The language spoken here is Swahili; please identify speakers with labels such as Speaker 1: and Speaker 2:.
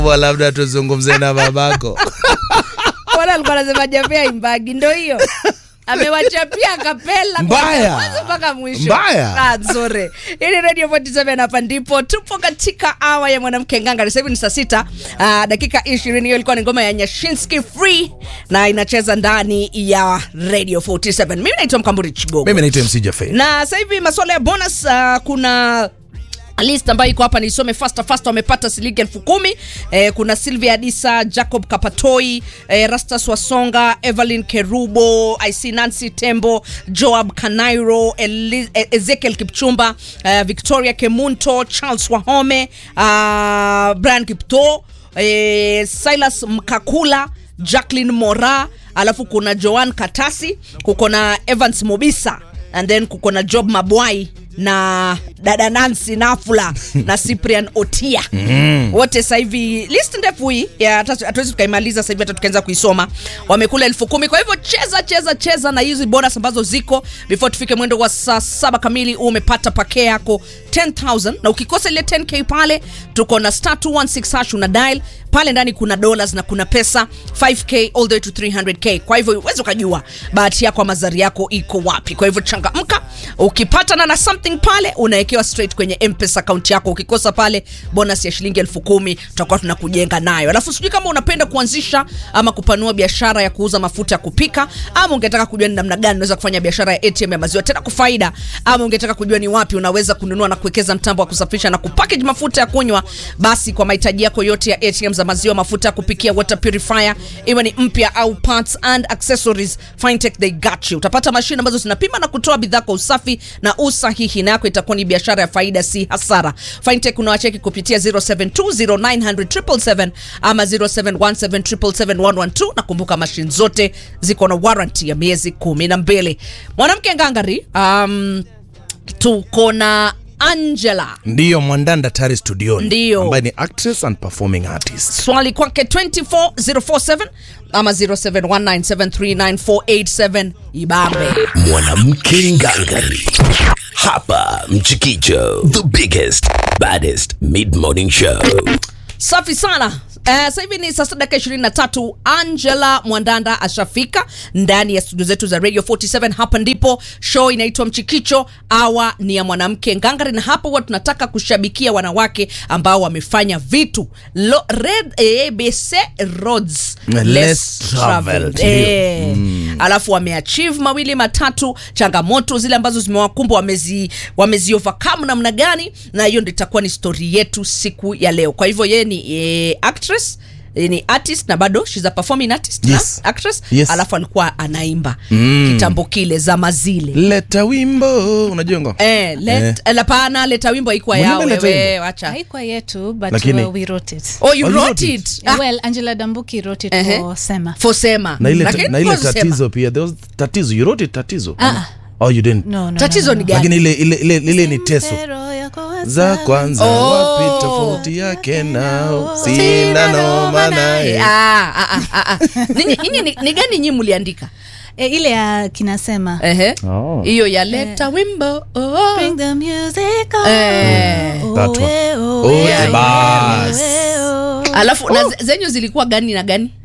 Speaker 1: Wa labda tuzungumze na babako
Speaker 2: Mbona alikuwa anasema Jafia imbagi ndo hiyo amewachapia kapela
Speaker 1: Mbaya.
Speaker 2: mwanzo mpaka mwisho
Speaker 1: Mbaya.
Speaker 2: Ah, nzuri hii ni radio 47 hapa ndipo tupo katika awa ya mwanamke nganga sasa hivi ni saa sita ah, dakika ishirini hiyo ilikuwa ni ngoma ya nyashinski free na inacheza ndani ya radio 47 mimi naitwa mkamburi chigogo
Speaker 1: mimi naitwa mc jafe
Speaker 2: na sasa hivi masuala ya bonus uh, kuna list ambayo iko hapa nisome fasta fasta wamepata shilingi elfu kumi eh, kuna sylvia adisa jacob kapatoi eh, rastas wasonga evelyn kerubo ic nancy tembo joab kanairo Eli, eh, ezekiel kipchumba eh, victoria kemunto charles wahome uh, brian kipto eh, silas mkakula jacklin mora alafu kuna joan katasi kuko na evans mobisa and then kuko na job mabwai na dada nancy nafula na cyprian otia mm. wote sasa hivi list ndefu hii ya hata- hatuwezi tukaimaliza sasa hivi hata tukaanza kuisoma wamekula elfu kumi kwa hivyo cheza cheza cheza na hizi bonus ambazo ziko before tufike mwendo wa saa saba kamili huu umepata pake yako 10000 na ukikosa ile 10k pale tuko na star 216 hash una dial pale ndani kuna dollars na kuna pesa 5k all the way to 300k kwa hivyo uwezi ukajua bahati yako ama zari yako iko wapi kwa hivyo changamka ukipatana na something pale unawekewa straight kwenye mpesa account yako ukikosa pale bonus ya shilingi elfu kumi tutakuwa tunakujenga nayo alafu sijui kama unapenda kuanzisha ama kupanua biashara ya kuuza mafuta ya kupika ama ungetaka kujua ni namna gani unaweza kufanya biashara ya atm ya maziwa tena kwa faida ama ungetaka kujua ni wapi unaweza kununua na kuwekeza mtambo wa kusafisha na kupackage mafuta ya kunywa basi kwa mahitaji yako yote ya atm za maziwa mafuta ya kupikia water purifier iwe ni mpya au parts and accessories fintech they got you utapata mashine ambazo zinapima na kutoa bidhaa kwa usafi na usahihi na yako itakuwa ni biashara ya faida si hasara fintech unawacheki kupitia 0720900777 ama 0717771112 na kumbuka mashine zote ziko na warranty ya miezi kumi na mbili mwanamke ngangari um, tuko na angela
Speaker 1: ndiyo mwandanda tari studioni
Speaker 2: Ndiyo.
Speaker 1: ambaye ni actress and performing artist
Speaker 2: swali kwake 24047 ama 0719739487 ibambe
Speaker 3: mwanamke ngangari hapa mchikicho the biggest baddest mid-morning show
Speaker 2: safi sana Uh, sasa hivi ni saa sita dakika ishirini na tatu angela mwandanda ashafika ndani ya studio zetu za radio 47 hapa ndipo show inaitwa mchikicho awa ni ya mwanamke ngangari na hapa huwa tunataka kushabikia wanawake ambao wamefanya vitu Lo, red abc roads
Speaker 1: Less traveled, ndio.
Speaker 2: Eh, alafu wameachieve mawili matatu changamoto zile ambazo zimewakumba wamezi wamezi overcome namna gani na hiyo ndio itakuwa ni story yetu siku ya leo kwa hivyo yeye ni eh, actress eh, ni artist na bado she's a performing artist
Speaker 1: Yes.
Speaker 2: na actress
Speaker 1: Yes.
Speaker 2: alafu alikuwa anaimba mm. kitambo kile zama zile
Speaker 1: leta wimbo unajua ngo
Speaker 2: Eh, let, eh. lapana leta wimbo haikuwa
Speaker 1: Mwenyewe
Speaker 2: yao
Speaker 1: leta
Speaker 2: wewe
Speaker 1: wimbo.
Speaker 2: wacha
Speaker 4: haikuwa yetu but
Speaker 1: Lakini-
Speaker 4: uh, we wrote it
Speaker 2: oh you
Speaker 1: Oh, you
Speaker 2: wrote
Speaker 1: wrote
Speaker 2: it,
Speaker 1: it.
Speaker 2: Ah,
Speaker 4: well angela dambuki wrote it
Speaker 2: ehe.
Speaker 4: for sema
Speaker 2: for sema
Speaker 1: na ile,
Speaker 2: Lakini
Speaker 1: na ile
Speaker 2: kwa Sema.
Speaker 1: tatizo pia there was tatizo you wrote it tatizo
Speaker 4: Ah.
Speaker 1: oh you didn't
Speaker 4: no, no,
Speaker 2: tatizo
Speaker 4: no,
Speaker 2: ni
Speaker 4: no.
Speaker 2: gani
Speaker 1: lakini ile ile ile, ile ni teso
Speaker 4: Pero yako wasawa.
Speaker 1: za kwanza
Speaker 2: Oh.
Speaker 1: wapi tofauti yake nao sina noma naye
Speaker 2: Ah, ah, ah, ah, ah. Ninyi- ninyi ni, ni gani nyi mliandika
Speaker 4: e, ile ya kinasema
Speaker 2: Ehe.
Speaker 1: Oh.
Speaker 2: hiyo ya leta wimbo oh.
Speaker 4: Bring the music on.
Speaker 2: Eh,
Speaker 4: Oh,
Speaker 1: that one.
Speaker 4: eh, oh,
Speaker 1: Oh,
Speaker 4: eh,
Speaker 1: the
Speaker 4: oh,
Speaker 1: bass.
Speaker 4: eh, oh.
Speaker 2: alafu na ze- zenyu zilikuwa gani na gani